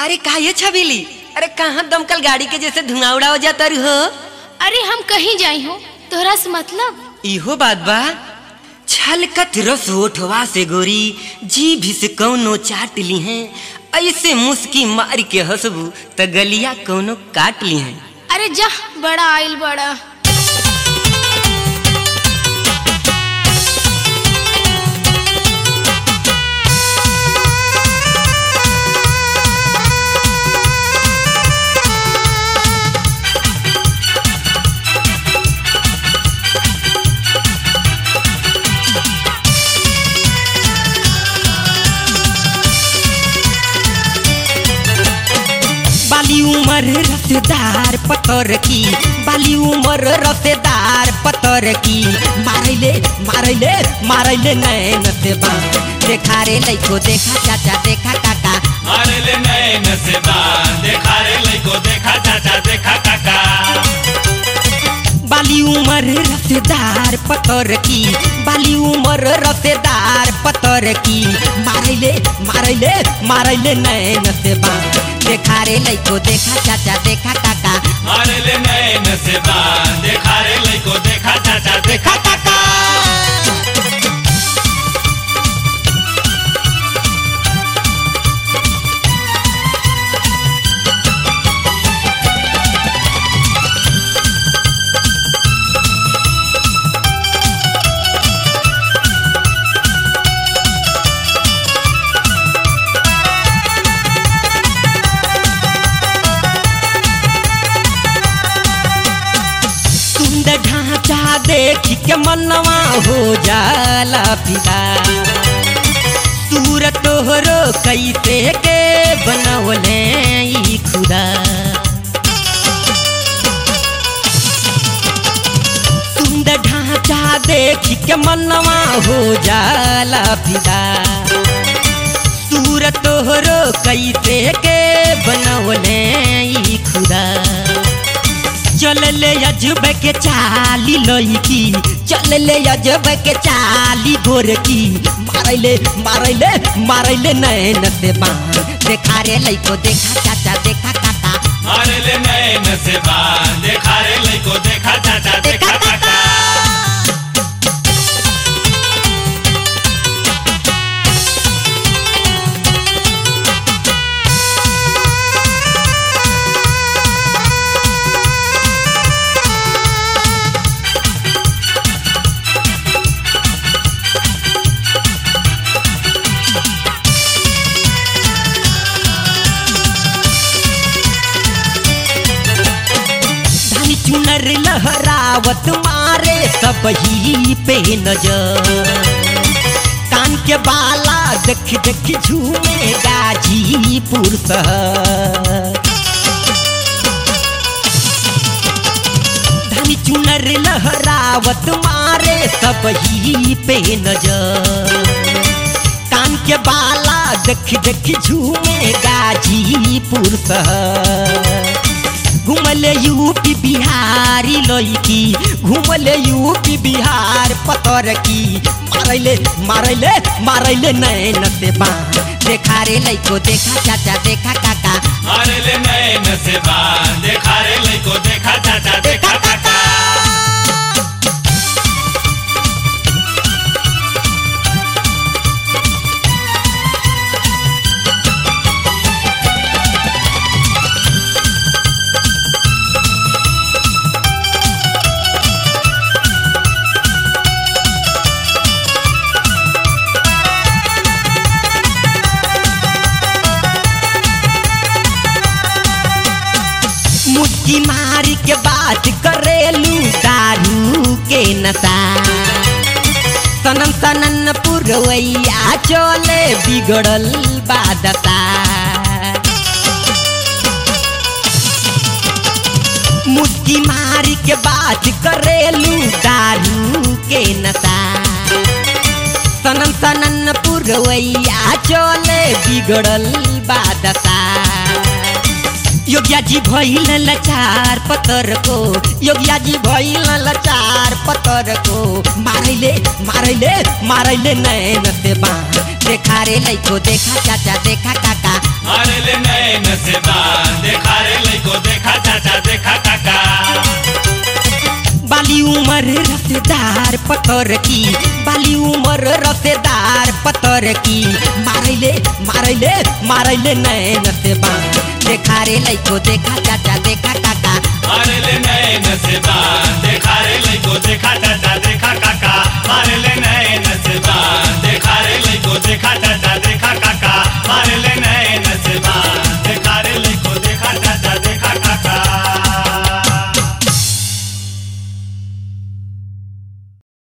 अरे का ये छबीली अरे कहाँ दमकल गाड़ी के जैसे धुआं उड़ा हो जाता रू हो अरे हम कहीं जाई हो तोहरा से मतलब इहो बात बा छलकत रस ओठवा से गोरी जी भी से कौनो चाट ली हैं ऐसे मुस्की मार के हंसबू त गलिया कौनो काट ली हैं अरे जा बड़ा आइल बड़ा बाली उमर रसेदार पतर की बाली उमर रसेदार पतर की मारैले मारैले मारैले नैन से बाण देखा रे लइको देखा चाचा देखा काका मारे ले नैन से बान देखा रे लइको देखा चाचा देखा काका बाली उमर रसेदार पतर की बाली उमर रसेदार पतर की मारैले मारैले मारैले नैन से बाण देखा रे लइको देखा चाचा देखा काका मारे ले नैन से बान देखा रे लइको देखा चाचा देखा काका सुंदर ढांचा देख के मनवा हो जाला फिदा सूरत तोहरो कैसे के बनवले ई खुदा सुंदर ढांचा देख के मनवा हो जाला फिदा सूरत तोहरो कैसे के बनवले ई खुदा चल ले अजब के चाली लईकी चल ले अजब के चाली गोरकी मारैले मारैले मारैले नैन से बाण देखा रे लइको देखा चाचा देखा काका मारे ले नैन से बान देखा रे लइको देखा चाचा देखा काका धानी चुनर लहरावत मारे सब ही पे नजर कान के बाला देख देख झूमे गाजीपुर शहर धानी चुनर लहरावत मारे सब ही पे नजर कान के बाला देख देख झूमे गाजीपुर शहर घूमले यूपी बिहारी लईकी घूमले यूपी बिहार पतर की मारैले मारैले मारैले नैन से बाण देखा रे लइको देखा चाचा देखा काका मारे ले नैन से बान देखा रे लइको देखा चाचा देखा काका मुस्की मारी के बात करेलू दारू के नशा सनन सनन पुरवैया चले बिगड़ल बादशा मुस्की मारी के बात करेलू दारू के नशा सनन सनन पुरवैया चले बिगड़ल बादशा योगिया जी भइल लचार पतर को योगिया जी भइल लचार पतर को मारैले मारैले मारैले नैन से बाण देखा रे लइको देखा चाचा देखा काका मारे ले नैन से बान देखा रे लइको देखा चाचा देखा काका बाली उमर रसेदार पतर की बाली उमर रसेदार पतर की मारैले मारैले मारैले नैन से बान देखा रे लइको देखा चाचा देखा काका मारे ले नैन से बान देखा रे लइको देखा चाचा